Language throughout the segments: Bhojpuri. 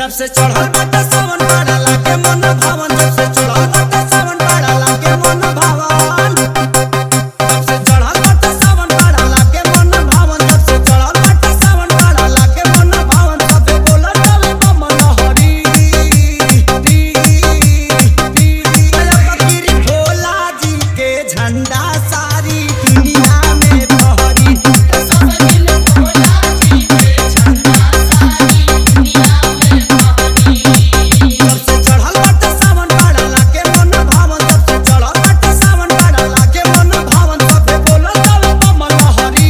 जब से चढ़ल बाटे सावन बड़ा लागे मन भावन जब से चढ़ल बाटे सावन बड़ा लागे मन भावन जब से चढ़ल बाटे सावन बड़ा लागे मन भावन जब से चढ़ल बाटे सावन बड़ा लागे मन भावन सबे बोलत हवे कमल हरी री री फकीर भोला जी के झंडा सारी दुनिया में फहरी सब दिल भोला जी के झंडा सारी दुनिया में बहरी जब से चढ़ल बाटे सावन बड़ा लागे मन भावन जब से चढ़ल बाटे सावन बड़ा लागे मन भावन सबे बोलत हवे कमल हरी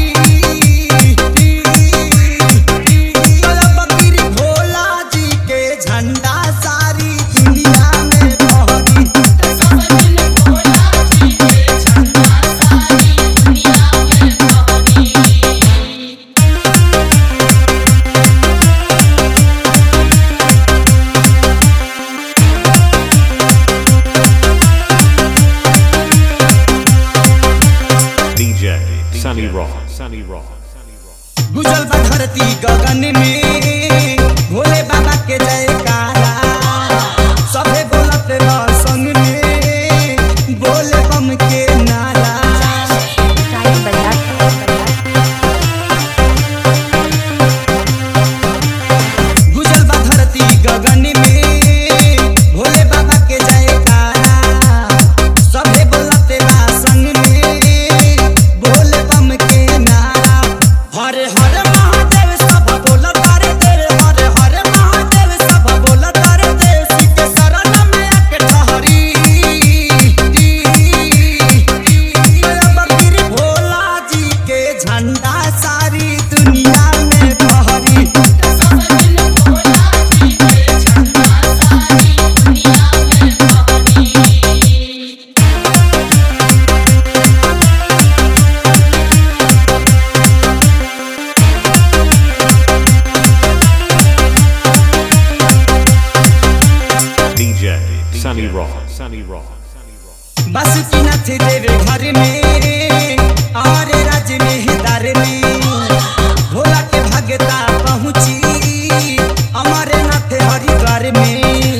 फकीर भोला जी के झंडा सारी दुनिया में फहरी सब दिल भोला जी के झंडा सारी दुनिया में बहरी DJ Sunny Raw. Sunny Raw. गुजल बा धरती गगन में भोले बाबा के जयकारा सभे बोलत रह संग में बोले बम के नारा गुजल बा धरती गगन में भोले बाबा के जयकारा सभे बोलत बा संग में बोले बम के नारा हरे हरे महादेव सब बोलत तारे तेरे हरे हरे महादेव सब बोलत तारे देव के शरण में आके ठहरी बकरी भोला जी के झंडा सारी दुनिया में फहरी सब दिल भोला जी के झंडा सारी दुनिया में बहरी DJ Sunny Raw. Sunny Raw. Basukinath देव घर में और राज में दर में भोला के भगता पहुँची अमरनाथ हरिद्वार में